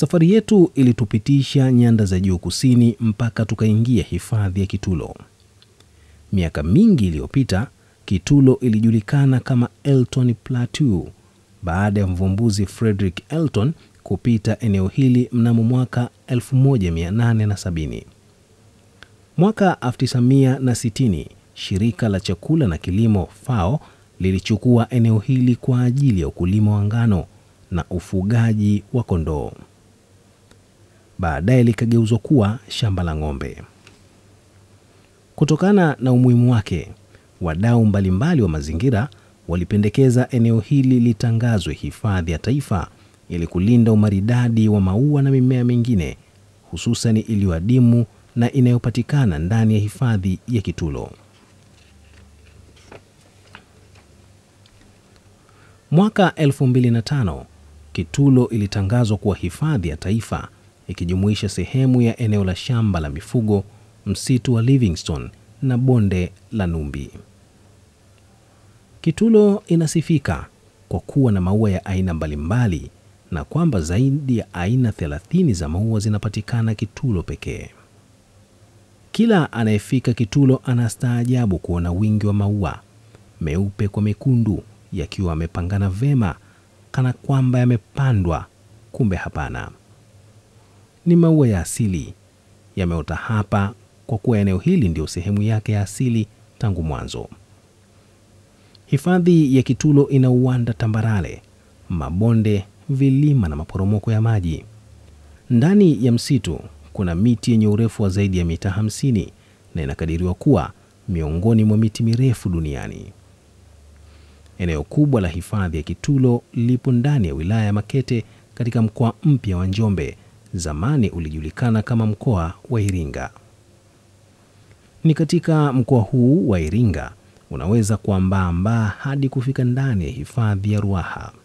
Safari yetu ilitupitisha nyanda za juu kusini mpaka tukaingia hifadhi ya Kitulo. Miaka mingi iliyopita, Kitulo ilijulikana kama Elton Plateau baada ya mvumbuzi Frederick Elton kupita eneo hili mnamo mwaka 1870. Mwaka 1960 shirika la chakula na kilimo FAO lilichukua eneo hili kwa ajili ya ukulima wa ngano na ufugaji wa kondoo. Baadaye likageuzwa kuwa shamba la ng'ombe. Kutokana na umuhimu wake, wadau mbalimbali wa mazingira walipendekeza eneo hili litangazwe hifadhi ya taifa ili kulinda umaridadi wa maua na mimea mingine hususan iliyoadimu na inayopatikana ndani ya hifadhi ya Kitulo. Mwaka 2005 Kitulo ilitangazwa kuwa hifadhi ya taifa ikijumuisha sehemu ya eneo la shamba la mifugo, msitu wa Livingstone na bonde la Numbi. Kitulo inasifika kwa kuwa na maua ya aina mbalimbali na kwamba zaidi ya aina 30 za maua zinapatikana Kitulo pekee. Kila anayefika Kitulo anastaajabu kuona wingi wa maua meupe kwa mekundu yakiwa yamepangana vema kana kwamba yamepandwa, kumbe hapana. Ni maua ya asili yameota hapa kwa kuwa eneo hili ndio sehemu yake ya asili tangu mwanzo. Hifadhi ya Kitulo ina uwanda tambarare, mabonde, vilima na maporomoko ya maji. Ndani ya msitu kuna miti yenye urefu wa zaidi ya mita 50 na inakadiriwa kuwa miongoni mwa miti mirefu duniani. Eneo kubwa la hifadhi ya Kitulo lipo ndani ya wilaya ya Makete katika mkoa mpya wa Njombe, zamani ulijulikana kama mkoa wa Iringa. Ni katika mkoa huu wa Iringa unaweza kuambaambaa hadi kufika ndani ya hifadhi ya Ruaha.